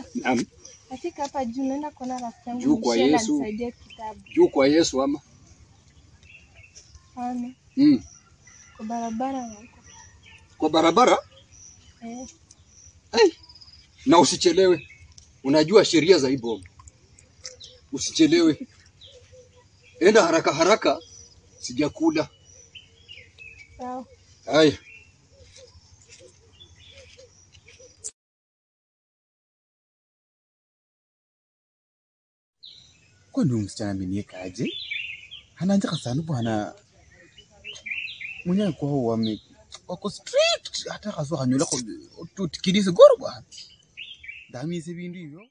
Naam. Nafika hapa juu naenda kuona rafiki yangu Juu kwa Michelle Yesu. anisaidie kitabu. Juu kwa Yesu ama? Hana. Mm. Kwa barabara na huko. Kwa barabara? Eh. Ai. Na usichelewe. Unajua sheria za hii boma. Usichelewe. Enda haraka haraka. Sijakula. Sawa. Haya. kwani huyu msichana amenieka aje ananjaka sana bwana mwenyewe kwao wame wako strict hata kazo hanyola ko tutikilise goro bwana ndamise bintu hivyo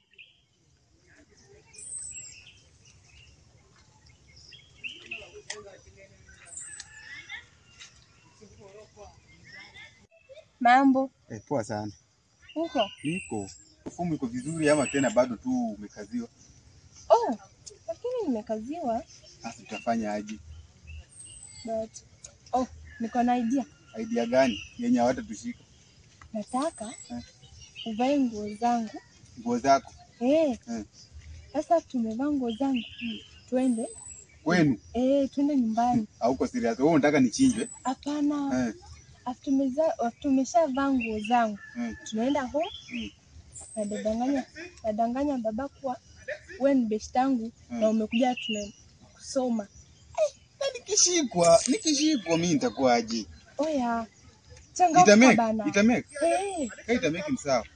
Mambo. eh, poa sana Uko? niko fumu iko vizuri ama tena bado tu umekaziwa Oh. Lakini nimekaziwa sasa tutafanya aje but oh, niko na idea. idea gani yenye hawatatushika Nataka Eh. uvae nguo zangu. nguo zako Eh. Eh. Sasa tumevaa nguo zangu. Twende. kwenu Eh, twende nyumbani. auko serious wewe unataka nichinjwe Hapana. eh, After tumeza after tumeshavaa nguo zangu. eh. Tunaenda home. Mm. Nadanganya nadanganya baba kuwa wewe ni best yangu Mm. na umekuja tuna kusoma. na nikishikwa nikishikwa mi nitakuwaje Oya. Changamka itameke bana. itameke Eh. Kama itameke ni sawa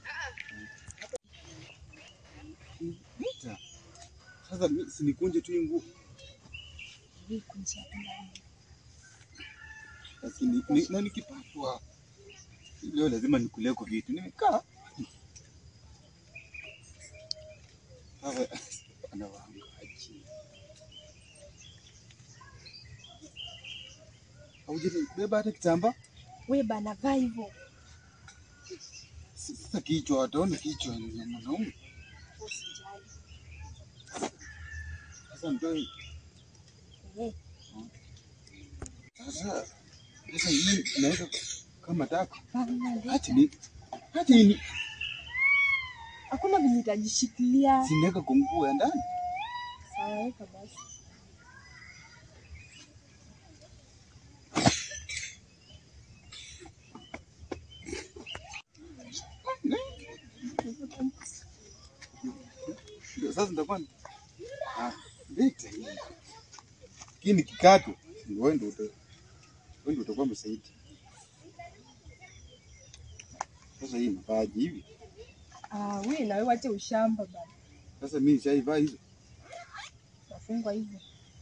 Nita. sasa mi- sinikunje tu hii nguo lakini ni- na nikipatwa leo lazima nikuleko vitu nimekaa Sasa, anawaangaji aujanibeba hata kitamba We bana vaa hivyo. sasa kichwa wataona kichwa ni ya mwanaume Usijali. sasa ndio Eh. sasa sasa hii naweza kama taka Bana, hati ni hati ni Hakuna vile utajishikilia. sinaweka kwa nguo ya ndani Sawa, weka basi. Ndio sasa nitakuwa ni- ah, vita hii. Hii ni kikato. Wewe ndio uta- wewe ndio utakuwa msaidi. Sasa hii mavaji hivi. Ah, we na wewe wache ushamba bana. Sasa mimi nishaivaa hizo. Nafungwa hivyo.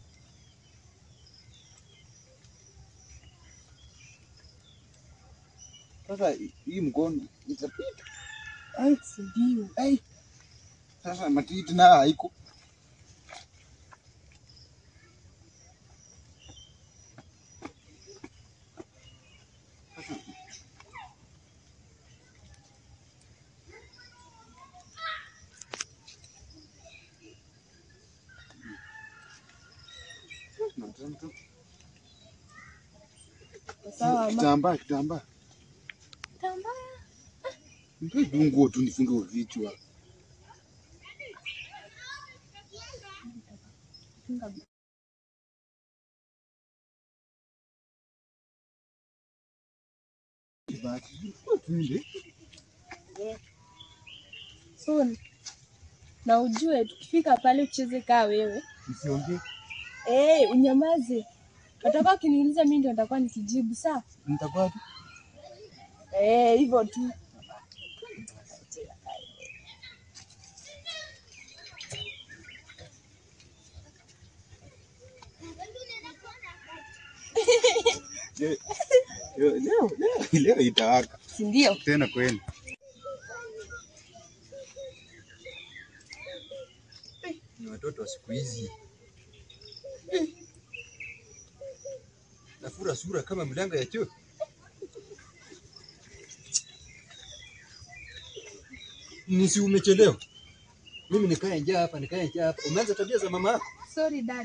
Sasa hii- hii mkono itapita. Ai, si ndio. Ai. Sasa matiti na haiko. Sawa, ama. Kitambaa, kitambaa. Tambaya. Ndio dunguo tu nifunge vichwa. Funga Kibaki. Twende. So, na ujue tukifika pale ucheze kaa wewe. Msiongee. Eh, unyamaze. Watakuwa wakiniuliza mimi ndio nitakuwa nikijibu sawa? Mtakuwa tu. Eh, hivyo tu. Leo leo leo leo itawaka Si ndio? tena kweli. Ni watoto wa siku hizi. Nafura sura kama mlanga ya choo. Nisi umechelewa. Mimi nikae njaa hapa, nikae njaa hapa. Umeanza tabia za mama yako. Sorry dad.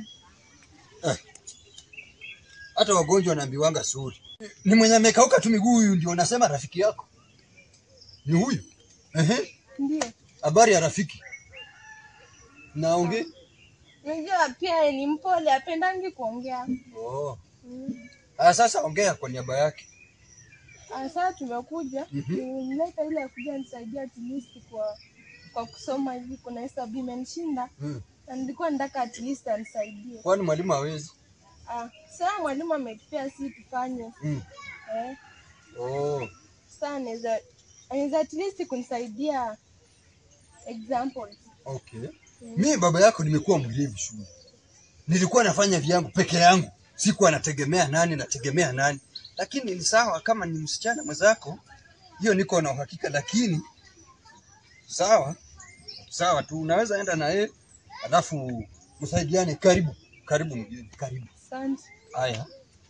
Hata wagonjwa wanaambiwanga suri. Ni mwenye amekauka tu miguu huyu ndio unasema rafiki yako. Ni huyu. Ehe. Ndio. Habari ya rafiki. Naongea. Unajua pia yeye ni mpole, apendangi kuongea. Oh. Mm. Ah, sasa ongea kwa niaba yake. Ah, Sasa tumekuja Mhm. nimleta ile ya kuja nisaidia at least kwa kwa kusoma hivi, kuna hesabu imenishinda Hmm. na nilikuwa nataka at least anisaidie. Kwani mwalimu hawezi? Ah, sasa mwalimu ametupea si tufanye Hmm. eh, Oh. sasa anaweza anaweza at least kunisaidia examples. Okay. Mi baba yako nimekuwa mlevi shule. Nilikuwa nafanya vyangu peke yangu. Sikuwa nategemea nani, nategemea nani. Lakini ni sawa kama ni msichana mwenzako, hiyo niko na uhakika, lakini sawa sawa tu, unaweza enda na yeye alafu msaidiane. Karibu karibu mgeni, karibu. Asante. Haya,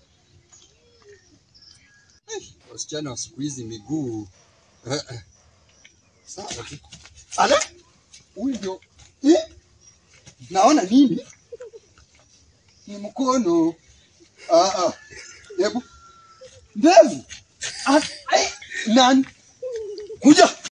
wasichana wa siku hizi miguu eh, eh. sawa tu. Ala, huyu ndio eh? Naona nini? Ni mkono. Ah, ah. Hebu ndevu. Ah, eh, nani? Kuja.